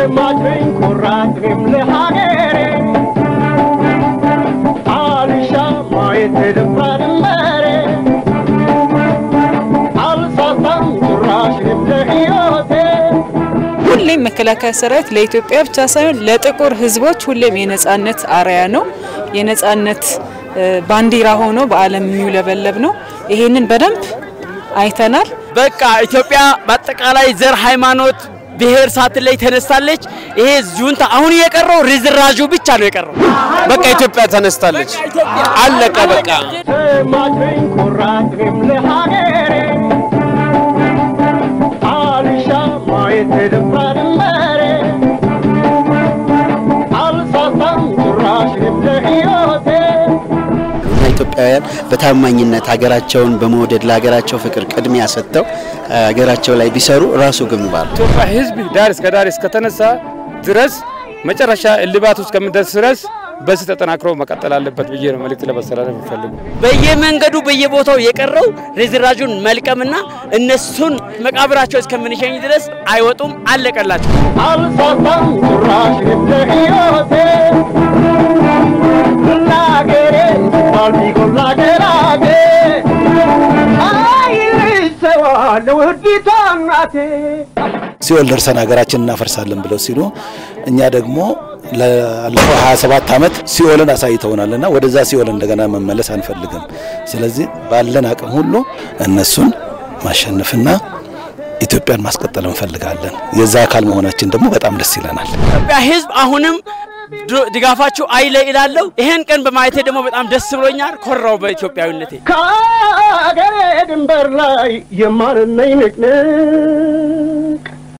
ዘማችኝ ኩራትም ለሀገሬ አልሻ ማየት ደፋ ድንበሬ አልሳሳም ጭራሽም ለሕይወቴ ሁሌም መከላከያ ሰራዊት ለኢትዮጵያ ብቻ ሳይሆን ለጥቁር ሕዝቦች ሁሌም የነጻነት አርያ ነው። የነጻነት እ፣ ባንዲራ ሆኖ በዓለም የሚውለበለብ ነው። ይሄንን በደንብ አይተናል። በቃ ኢትዮጵያ በአጠቃላይ ዘር፣ ሃይማኖት፣ ብሔር ሳትለይ ተነስታለች። ይሄ ጁንታ አሁን የቀረው ርዝራዡ ብቻ ነው የቀረው። በቃ ኢትዮጵያ ተነስታለች። አለቀ በቃ። ዘማችኝ ኩራትም ለሀገሬ አልሻ ማየት ደፋ ድንበሬ አልሳሳም ጭራሽም ለሕይወቴ እና ኢትዮጵያውያን በታማኝነት ሀገራቸውን በመውደድ ለሀገራቸው ፍቅር ቅድሚያ ሰጥተው ሀገራቸው ላይ ቢሰሩ ራሱ ግንባር ኢትዮጵያ ሕዝብ ዳር እስከ ዳር እስከተነሳ ድረስ መጨረሻ እልባት ውስጥ ከምደርስ ድረስ በዚህ ተጠናክሮ መቀጠል አለበት ብዬ ነው መልእክት ለማስተላለፍ የምፈልገው። በየመንገዱ በየቦታው የቀረው ርዝራዡን መልቀምና እነሱን መቃብራቸው እስከምንሸኝ ድረስ አይወጡም። አለቀላቸው። አልሳሳም ጭራሽም ለሕይወቴ ለአገሬ ሲባል ቢጎላ ገራቴ አይልሰዋለ ውዲቷ እናቴ ሲኦል ደርሰን ሀገራችን እናፈርሳለን ብለው ሲሉ እኛ ደግሞ ላለፈው 27 ዓመት ሲኦልን አሳይተውናልና ወደዛ ሲኦል እንደገና መመለስ አንፈልግም። ስለዚህ ባለን አቅም ሁሉ እነሱን ማሸነፍና ኢትዮጵያን ማስቀጠል እንፈልጋለን። የዛ አካል መሆናችን ደግሞ በጣም ደስ ይለናል። ኢትዮጵያ ሕዝብ አሁንም ድ- ድጋፋችሁ አይለይ እላለሁ። ይሄን ቀን በማየቴ ደግሞ በጣም ደስ ብሎኛል። ኮራው በኢትዮጵያዊነቴ። ከአገሬ ድንበር ላይ የማንነኝ ንቅንቅ